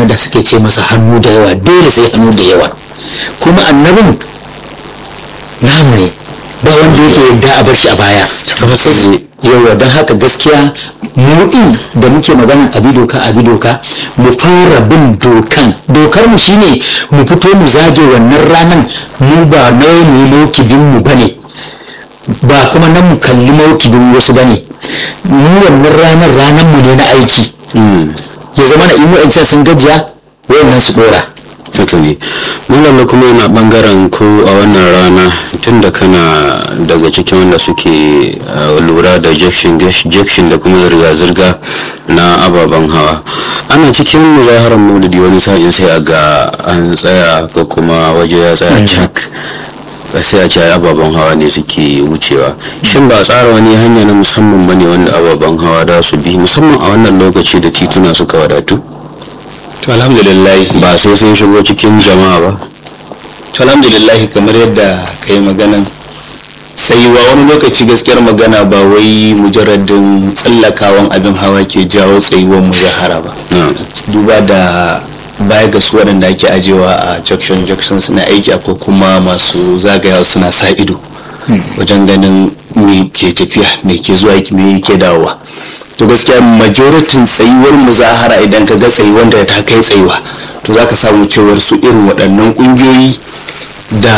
da suke ce masa hannu da yawa dole sai hannu da yawa kuma annabin namu ne ba wanda yake yadda a bar shi a baya yawa don haka gaskiya mu din da muke magana abi doka abi doka mu fara bin dokan dokar mu shine mu fito mu zage wannan ranan mu ba nawa mu yi mokibin mu bane ba kuma nan mu kalli mokibin wasu bane mu wannan ranar ranar mu ne na aiki ya zama na in wa'ancan sun gajiya wayannan su dora haka ne malalla kuma yana bangaren ko a wannan rana tun da kana daga cikin wanda suke uh, lura da jakshin jakshin da kuma zirga-zirga na ababen hawa ana cikin muzaharar maulidi wani sa'in sai a ga an tsaya ko kuma waje ya tsaya cak sai a ce ababen hawa ne suke wucewa shin ba a tsara wani hanya na musamman ba ne wanda ababen hawa da su bi musamman a wannan lokaci da tituna suka wadatu to alhamdulillah ba sai sun shigo cikin jama'a ba to alhamdulillah kamar yadda ka yi maganan tsayuwa wani lokaci gaskiyar magana ba wai mujarradin tsallakawan abin hawa ke jawo tsayuwar muzahara ba duba da baya ga su waɗanda ake ajewa a junction junction suna aiki akwai kuma masu zagayawa suna sa ido wajen ganin me ke tafiya me ke zuwa me ke dawowa to gaskiya majoritin tsayuwar muzahara idan ka ga tsayuwar da ta kai tsayuwa to za ka samu cewar su irin waɗannan ƙungiyoyi da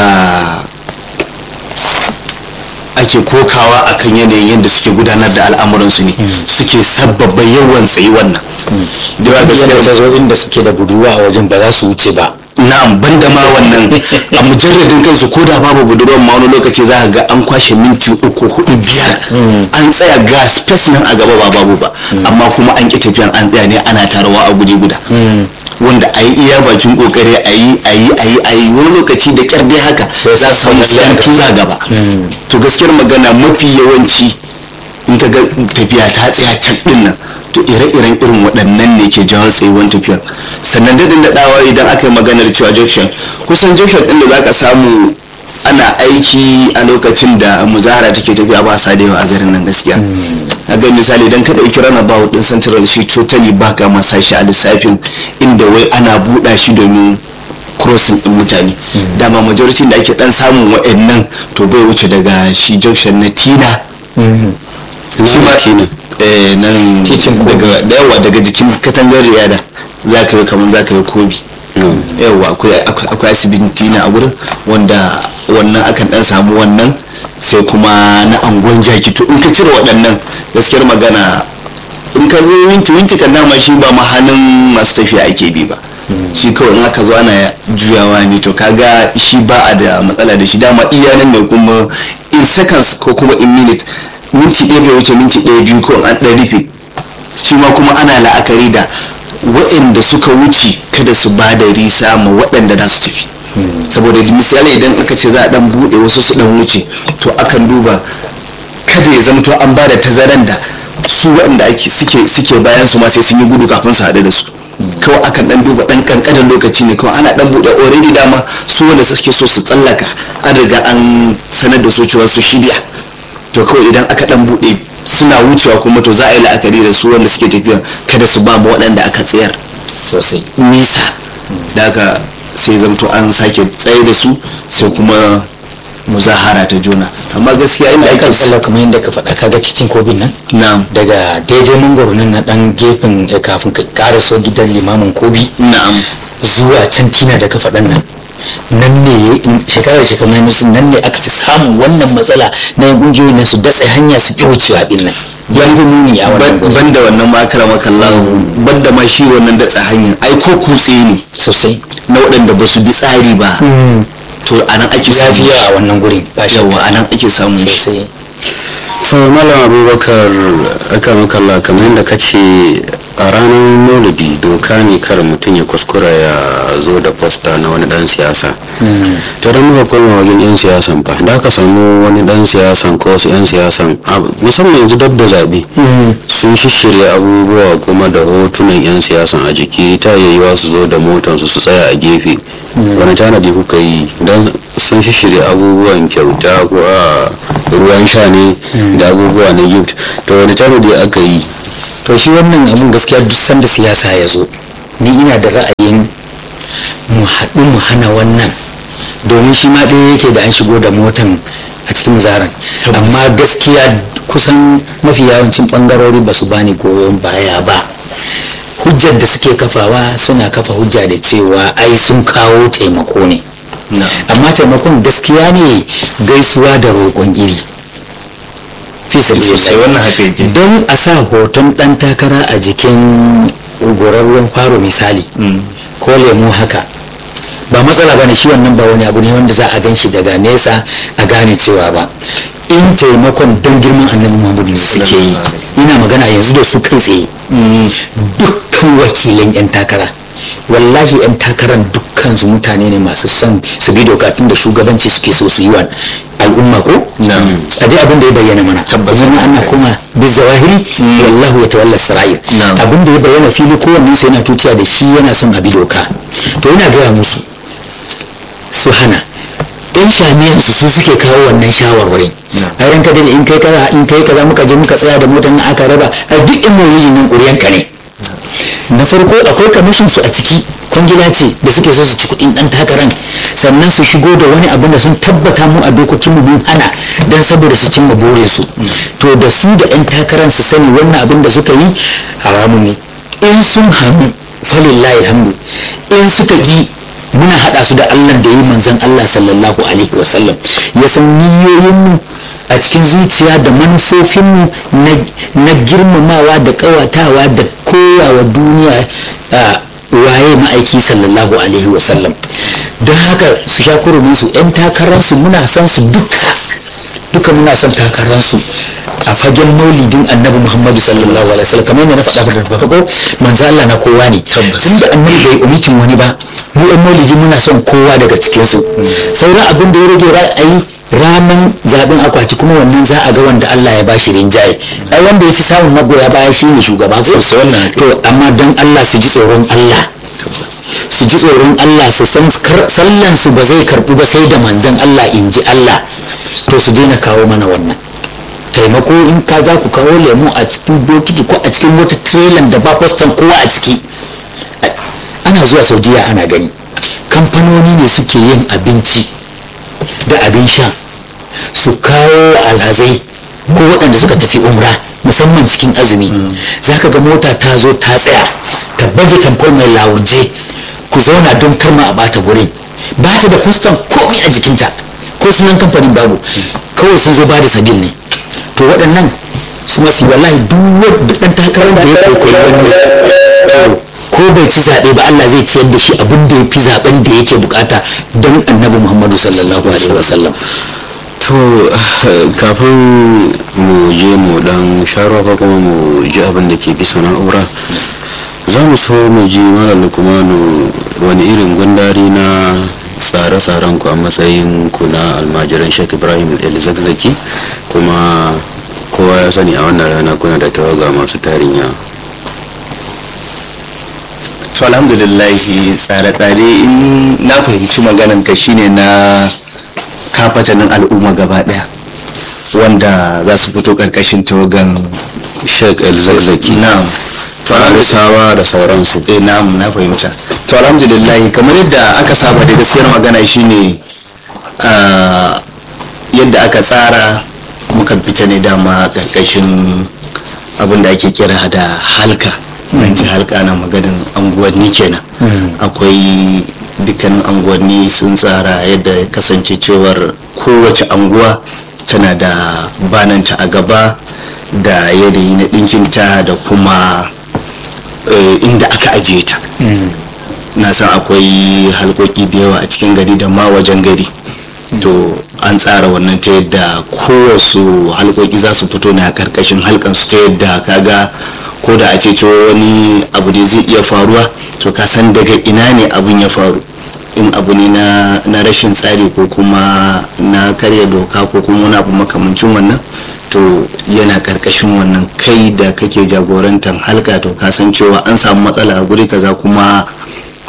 ake kokawa akan yanayin yadda suke gudanar da al'amuransu ne suke sabbaba yawan tsayuwan nan da ba gaskiya ta zo inda suke da budurwa a wajen ba za su wuce ba na'am banda ma wannan a mujarradin kansu ko da babu budurwan ma wani lokaci za ka ga an kwashe minti uku hudu biyar an tsaya ga space nan a gaba ba babu ba amma kuma an ƙi tafiyan an tsaya ne ana tarawa a guri guda wanda a yi iya bakin kokari a yi a yi a yi a yi wani lokaci da kyar dai haka za su samu su yan tura gaba to gaskiyar magana mafi yawanci in ka ga tafiya ta tsaya can din nan to ire-iren irin waɗannan ne ke jawo tsayuwan tafiyar sannan daɗin daɗawa idan aka yi maganar cewa junction kusan junction ɗin da za ka samu ana aiki a lokacin da muzahara take tafiya ba sa da yawa a garin nan gaskiya a ga misali idan ka ɗauki rana ba din central shi totally ba ka masa shi a lissafin inda wai ana buɗa shi domin crossing din mutane dama majority da ake dan samun wa'annan to bai wuce daga shi junction na tina shi ma tina eh nan daga da yawa daga jikin katangar riyada za ka yi kamar za ka yi kobi yawa akwai asibiti na a wurin wanda wannan akan dan samu wannan sai kuma na angon jaki to in ka cire waɗannan gaskiyar magana in ka zo minti minti kan dama shi ba mahanin masu tafiya ake bi ba shi kawai in aka zo ana juyawa ne to kaga shi ba a da matsala da shi dama iya nan ne kuma in seconds ko kuma in minute minti ɗaya bai wuce minti ɗaya biyu ko an ɗan rufe shi ma kuma ana la'akari da waɗanda suka wuce kada su ba da risa ma waɗanda za su tafi saboda misali idan aka ce za a ɗan buɗe wasu su ɗan wuce to akan duba kada ya zama to an ba da tazaran da su waɗanda suke suke bayan su ma sai sun yi gudu kafin su haɗu da su kawai akan dan duba dan kankanin lokaci ne kawai ana dan buɗe already dama su wanda suke so su tsallaka an riga an sanar da su cewa su shirya to kawai idan aka dan buɗe suna wucewa kuma to za a yi la'akari da su wanda suke tafiya kada su ba mu waɗanda aka tsayar sosai nisa da aka sai zamto an sake tsaye da su sai kuma muzahara ta juna amma gaskiya inda ake ake sallar kamar yadda ka faɗa kaga cikin kobin nan na'am daga daidai mangoro nan na ɗan gefen eh, kafin ka ƙara so gidan limamin kobi na'am zuwa can tina da ka faɗan nan nan ne shekarar shekaru na musu nan ne aka fi samun wannan matsala na yin ƙungiyoyi na su datse hanya su ƙi wucewa ɗin nan ya yi muni a wannan gurin ban da wannan makara makallahu ban da ma shi wannan datsa hanyar ai ko kutse ne sosai na waɗanda ba su bi tsari ba to a nan ake samu lafiya a wannan gurin ba shi yawa a nan ake samun shi sosai so malam abubakar aka makalla kamar yadda ka ce a ranar maulidi doka ne kar mutum ya kuskura ya zo da posta na wani dan siyasa ta da muka koma wajen yan siyasan ba da aka samu wani dan siyasan ko wasu yan siyasan a- musamman yanzu dab da zaɓe sun shishirya abubuwa kuma da hotunan yan siyasan a jiki ta yayyuwa su zo da motansu su tsaya a gefe wani tanadi kuka yi don sun shishirya abubuwan kyauta ko a ruwan sha ne da abubuwa na gift to wani tanadi aka yi to shi wannan abun gaskiya duk sanda siyasa ya zo ni ina da ra'ayin mu haɗu mu hana wannan domin shi ma ɗaya yake da an shigo da motan a cikin zaran amma gaskiya kusan mafi yawancin ɓangarori ba su bani goyon baya ba hujjar da suke kafawa suna kafa hujja da cewa ai sun kawo taimako ne amma taimakon gaskiya ne gaisuwa da roƙon iri fi sosai wannan haka yake don a sa hoton ɗan takara a jikin gorarren faro misali ko lemu haka ba matsala ba ne shi wannan ba wani abu ne wanda za a gan shi daga nesa a gane cewa ba in taimakon don girman annabi muhammadu ne suke yi ina magana yanzu da su kai tsaye dukkan wakilan 'yan takara wallahi 'yan takaran dukkan su mutane ne masu son su bi doka tun da shugabanci suke so su yi wa al'umma ko a dai abin da ya bayyana mana zama ana kuma bisa wahiri wallahu ya tawalla sara'ir abin da ya bayyana fili kowanne su yana tuciya da shi yana son a bi doka to yana gaya musu su hana yan shamiyan su suke kawo wannan shawarwari a ranka da in kai kaza in kai kaza muka je muka tsaya da motar nan aka raba a duk in mawuyi nan ƙuriyanka ne na farko akwai kamishin su a ciki kwangila ce da suke so su ci kuɗin ɗan takaran sannan su shigo da wani abin da sun tabbata mu a dokokin mu bin hana don saboda su cimma burin su to da su da ɗan takaran su sani wannan abin da suka yi haramu ne in sun hannu falillahi hamdu in suka yi muna haɗa su da Allah da yi manzan Allah sallallahu alaihi wasallam ya san niyoyinmu a cikin zuciya da manufofinmu na girmamawa da ƙawatawa da koyawa duniya waye ma'aiki sallallahu alaihi wasallam don haka su sha kuruminsu 'yan takararsu muna son su duka duka muna son takararsu a fagen maulidin annabi muhammadu sallallahu alaihi wasallam kamar yadda na faɗa da farko manzo Allah na kowa ne tunda annabi bai umitin wani ba mu ɗan maulidi muna son kowa daga cikin su sauran abin da ya rage ra'ayi ranar zaben akwati kuma wannan za a ga wanda Allah ya bashi rinjaye ai wanda ya fi samun magoya baya shine shugaba ko to amma don Allah su ji tsoron Allah su ji tsoron Allah su san sallan su ba zai karbu ba sai da manzon Allah in ji Allah to su daina kawo mana wannan taimako in ka za ku kawo lemu a cikin bokiti ko a cikin wata trailer da ba fastan kowa a ciki ana zuwa saudiya ana gani kamfanoni ne suke yin abinci da abin sha su kawo alhazai ko waɗanda suka tafi umra musamman cikin azumi za ka ga mota ta zo ta tsaya ta baje tamfol mai lawurje ku zauna don karma a bata gurin ba ta da fustan komai a jikinta ko sunan kamfanin babu kawai sun zo ba da sabil ne to waɗannan su masu wallahi duk ɗan takarar da ya kwaikwayi wannan ko bai ci zaɓe ba Allah zai ciyar da shi abin da ya fi zaɓen da yake bukata don annabi Muhammadu sallallahu alaihi wasallam to kafin mu je mu dan sharuwa ko kuma mu ji abin da ke bisa na'ura za mu so mu ji malam lukmanu wani irin gundari na tsare-tsaren ku a matsayin ku na almajiran shek ibrahim el-zakzaki kuma kowa ya sani a wannan rana kuna da tawaga masu tarin yawa to alhamdulillahi tsare-tsare in na fahimci maganan ka shine na kafatanin al'umma gaba daya wanda za su fito karkashin tawagan shek el-zakzaki na farisawa da sauransu eh na'am na fahimta to alhamdulillah kamar yadda aka saba da gaskiyar magana shine ah, yadda aka tsara mukan fita ne dama karkashin abin da ake kira da halka nan ji halka na maganin anguwanni kenan akwai dukkanin anguwanni sun tsara yadda ya kasance cewar kowace anguwa tana da bananta a gaba da yanayi na ɗinkinta da kuma eh, inda aka ajiye ta na san akwai halkoki da yawa a cikin gari da ma wajen gari to an tsara wannan ta yadda kowasu halkoki za su fito ne a karkashin halkansu ta yadda kaga ko da a ce cewa wani abu ne zai iya faruwa to ka san daga ina ne abun ya faru in abu ne na, na rashin tsari ko kuma na karya doka ko kuma wani abu makamancin wannan to yana karkashin wannan kai da kake jagorantar halka to ka san cewa an samu matsala a guri kaza kuma abu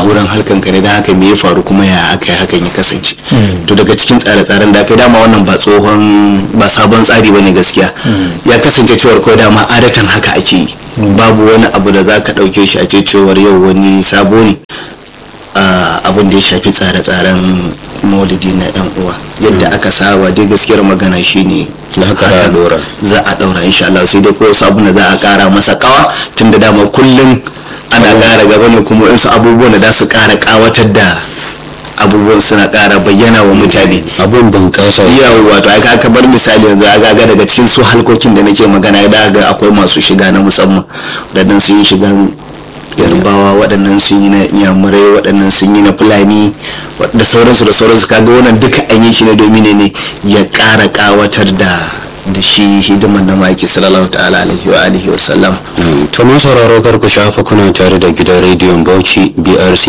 wurin halkan ka ne don haka me ya faru kuma ya aka yi hakan ya kasance to daga cikin tsare-tsaren da aka yi dama wannan ba tsohon ba sabon tsari bane gaskiya ya kasance cewar kawai dama adatan haka ake yi babu wani abu da za ka ɗauke shi a ce cewar yau wani sabo ne abin da ya shafi tsare-tsaren maulidi na yan uwa yadda aka saba dai gaskiyar magana shine da haka za a dora za a daura insha Allah sai dai ko sabon da za a kara masa kawa tunda dama kullum ana kara gaba ne kuma wasu abubuwan da za su kara kawatar da abubuwan suna kara bayyana wa mutane abun bunƙasa yawwa to aka aka bar misali yanzu aka ga daga cikin su halkokin da nake magana da ga akwai masu shiga na musamman waɗannan sun yi shigan yarbawa waɗannan sun yi na yamurai waɗannan sun yi na fulani da sauransu da sauransu kaga wannan duka an yi shi ne domin ne ya ƙara ƙawatar da da shi hidiman na maki sallallahu ta'ala alaihi wa alihi wa sallam to mun sauraro kar ku shafa kuna tare da gidan rediyon bauchi brc